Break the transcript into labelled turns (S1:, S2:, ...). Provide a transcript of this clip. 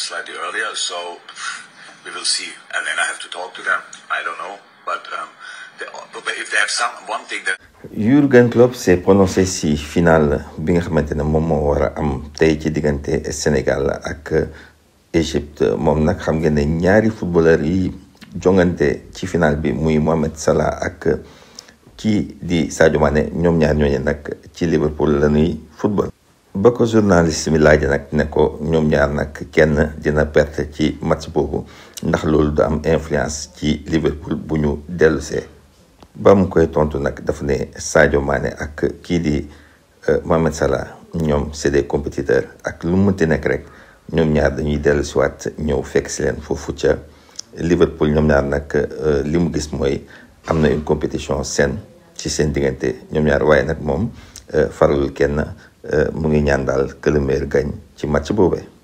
S1: slightly earlier. So we will see, and then I have to talk to them. I don't know, but um, they, but if they have some one thing that
S2: Jürgen Klopp s'est prononcé si final bi nga xamante ne moom moo war a am tey ci diggante Sénégal ak Égypte moom nag xam ngeen ne ñaari footballeur yi jongante ci final bi muy Mohamed Salah ak kii di Sadio Mané ñoom ñaar ñooñu nag ci Liverpool la ñuy football. ba ko journaliste mi laaj nag ne ko ñoom ñaar nag kenn dina perte ci match boobu ndax loolu du am influence ci Liverpool bu ñu dellusee ba mu koy tontu nag dafa ne Sadio Mané ak kii di Mohamed Salah ñoom c'est des compétiteurs ak lu mu mënti nekk rek ñoom ñaar dañuy dellu si waat ñëw fekk si leen foofu ca Liverpool ñoom ñaar nag li mu gis mooy am na une compétition saine ci seen diggante ñoom ñaar waaye nag moom faralul kenn mu ngi ñaan daal que le meilleur gagne ci match boobee.